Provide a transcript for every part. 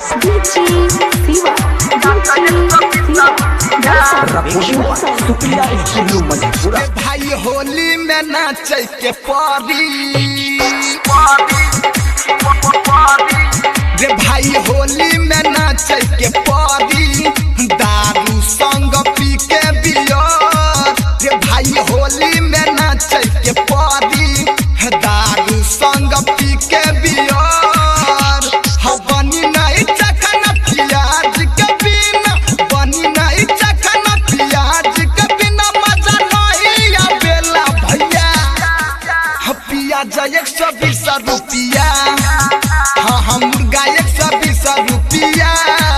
DJ Siva. DJ Siva. रपोशुआ Supriya studio Madhepura भाई होली में नाचे के पारी रे भाई होली में नाचे के पारी दारू संग पी के बियर रे भाई होली में नाचे के पारी दारू संग पी के बियर ह बनी नहीं चखन प्याज के बिना बनी नहीं चखन प्याज के बिना मजा नहीं आवेला भैया ह पियाज एक सौ बीस रुपया हाँ हाँ मुर्गा एक सौ बीस रुपया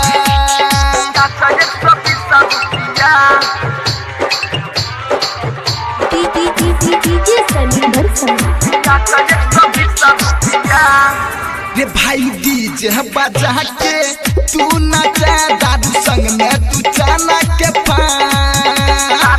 DJ Sunny Bharsam. रे भाई डीजे बजा के तू नचा दादू संग में तू चना के पान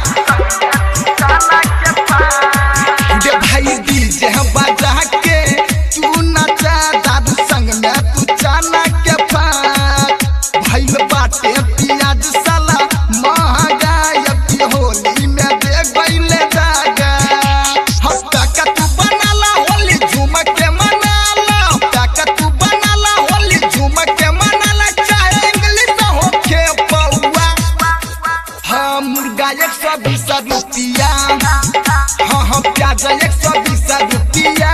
रे भाई डीजे बजा के तू नचा दादू संग में तू चना के पान भाई बाटे पियाज साला महंगा अभी होली में दे गईले दागा हफ्ता का तू बनाला होली झूम के मनाला हफ्ता का तू बनाला होली झूम के मनाला चाहे इंग्लिश होके पौआ हाँ मुर्गा एक सौ बीस रुपया हाँ हाँ प्याज एक सौ बीस रुपया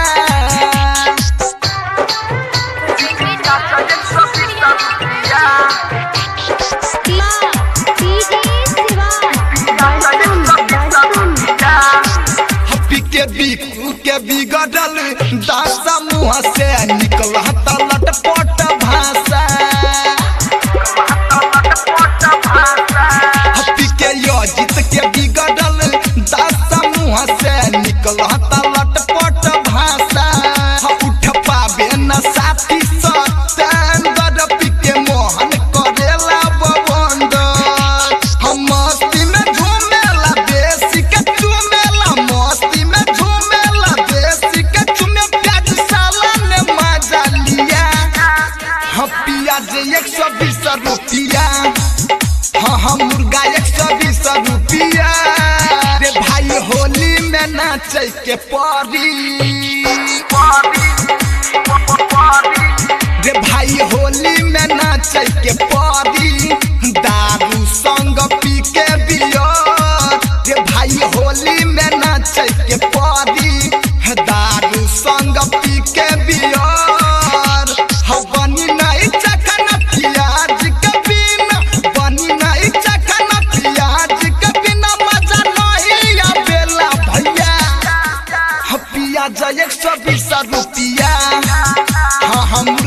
DJ Siva. Bharsam. Bharsam. हप्पी के बिकू के बिगड़ल दासा मुँह से निकल लट पट भाषा हप्पी के योजित के बिगड़ल दासा मुँह से निकल लट पट भाषा ह उठ पाबे न साथी सतेंद्र पी के मोहन करेला बबंद हम मस्ती में झूमेला देसी के चूमेला मस्ती में झूमेला देसी के चूमे प्याज साला ने मजा लिया हाँ प्याज एक सौ बीस रुपया हाँ हाँ मुर्गा एक सौ बीस रुपया रे भाई होली में नाचे के परी रे भाई होली में नाचे के परी दारू संग पी के बियर रे भाई होली में नाचे के परी दारू संग पी के बियर ह बनी नहीं चखन प्याज के बिना बनी नहीं चखन प्याज के बिना मजा नहीं आवेला भैया ह पियाज एक सौ बीस रुपया हाँ हम